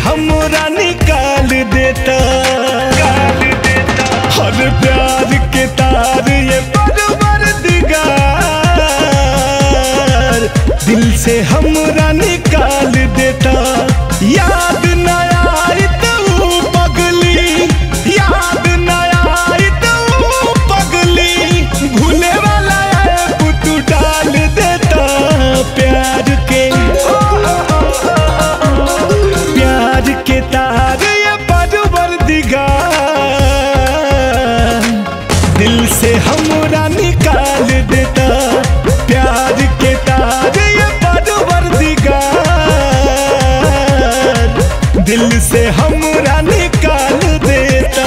हमरा निकाल देता हर प्यार के तार ये बरबर दिगार दिल से हमरा निकाल देता याद न आई तो पगली याद न आई तो पगली भूले वाला ऐप तू डाल देता प्यार के प्यार के तार ये बरबर दिगार दिल से हमरा निकाल देता प्यार के तार ये बरबर दिगार दिल से हमरा निकाल देता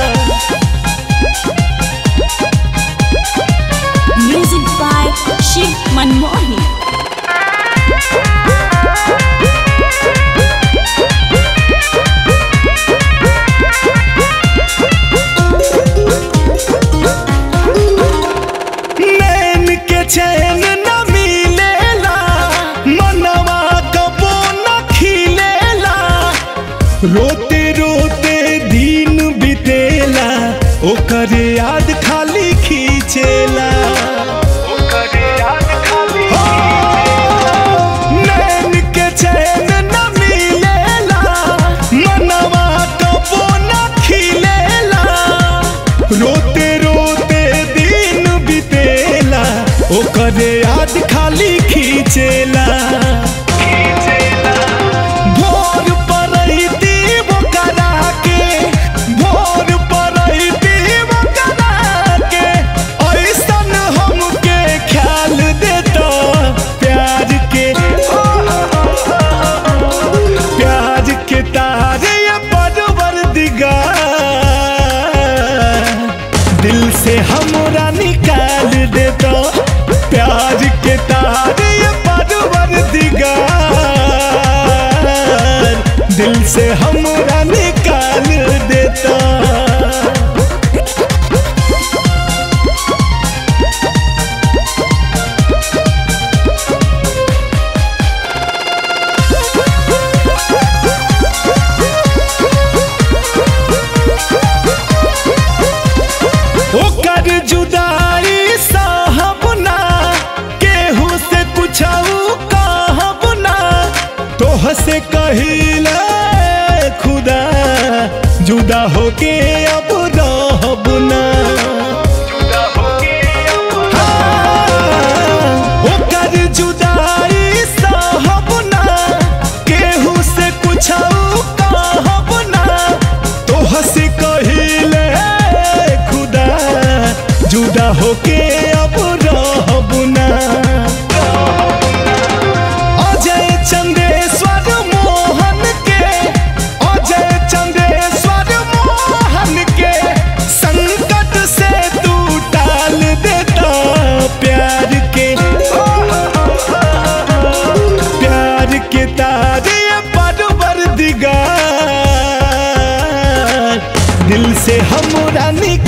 Music by Shiv Manmohi. नैन के चैन न मिलेला मनवा कबो न खिलेला रोते रोते दिन बितेला ओकर याद खाली खींचेला हो, नैन के चैन न मिलेला मनवा कबो न खिलेला रोते रोते दिन बितेला ओकर याद खाली खींचेला भोर परैती वो करा के भोर परैती वो करा के ऐसन हमके ख्याल देता प्यार के प्यार के तार ये बरबर दिगार दिल से हमरा निकाल देता प्यार के तार ये बरबर दिगार दिल से हमरा निकाल देता ओकर जुदाई साहब ना केहू से कुछऊ कहब ना तोह से कहिला खुदा जुदा होके अब रहब ना हाँ, ओकर जुदाई साहब ना केहू से कुछऊ कहब ना तोह से कहिले खुदा जुदा होके अब रहब ना अजय चंदेश्वर मोहन के अजय चंदेश्वर मोहन के संकट से तू टाल देता प्यार के प्यार के तार ये बरबर दिगार दिल से हमरा निकाल